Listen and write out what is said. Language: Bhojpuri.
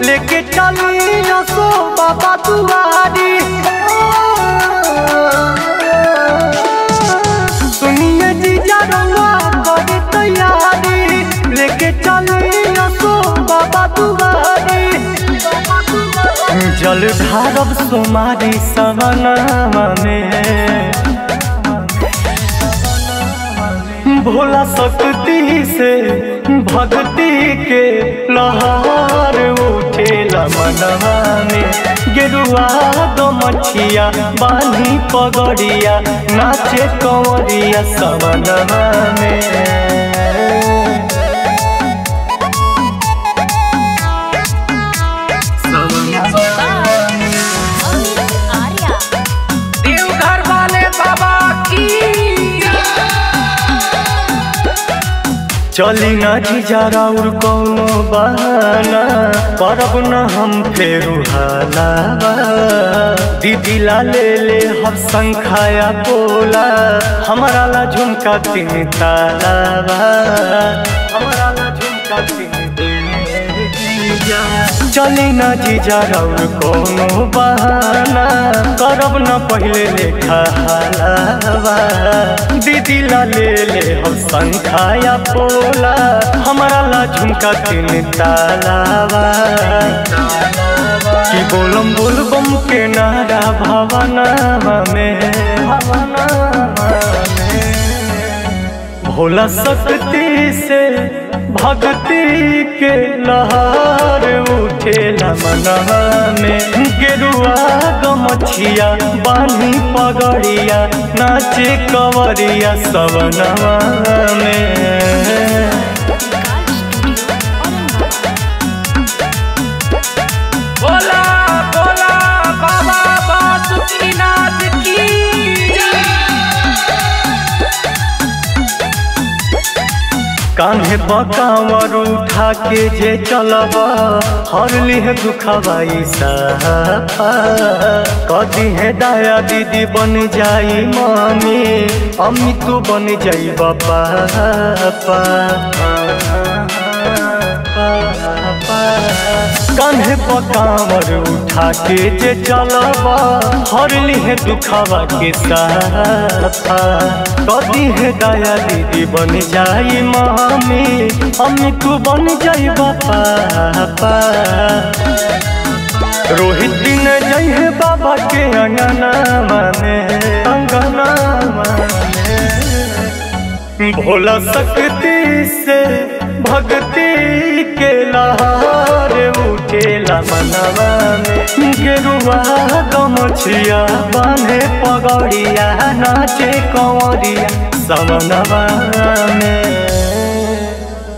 लेके चली असो बाबा दुआरी सुनिए जीजा रंगा करे तैयारी लेके चली असो बाबा दुआरी जल ढारब सोमारी सवनामा में भोला शक्ति से भक्ति के लहर उठेला मनवा में गेरुआ गमछिया बानी पगड़िया नाचे कंवरिया सवनवा में अमित आर्या देवघर वाले बाबा की चली ना जीजा राउर कौनो बहाना करब न हम फेरू हालावा दीदी ला ले ले हम संखाया बोला हमारा ला झुमका तीन तालावा हमारा ला झुमका तीन चली ना जीजा राउर कोनो बहाना करब न पहिले लेखा हालावा दीदी ला ले ले हम संखाया पोला हमारा ला झुमका तीन तालावा कि बोलम बोलबम के नारा भावनावा में भावनावा में भोला शक्ति से भक्ति के लहर उठेला मनवा में गेरुआ गमछिया बानी पगड़िया नाचे कवरिया सवनवा में बोला बोला बाबा बासुकीनाथ की कान्हे बकावर उठा के जे चलब हर लिह दुखवाई साफा कदी है दाया दीदी बन जाई मम्मी अम्मी तू बन जाई बापा कान्हे पकावर उठा के जे चलब हर लिह दुखवा के साफा कदी है दाया दीदी बन जाई मम्मी अम्मी तू बन जाई बापा रोहित दिन जई है बाबा के अंगना माने अंगना माने भोला शक्ति से भक्ति के लहर उठेला मनवा में गेरुआ गमछिया बांधे पगड़िया नाचे कंवरिया सवनवा में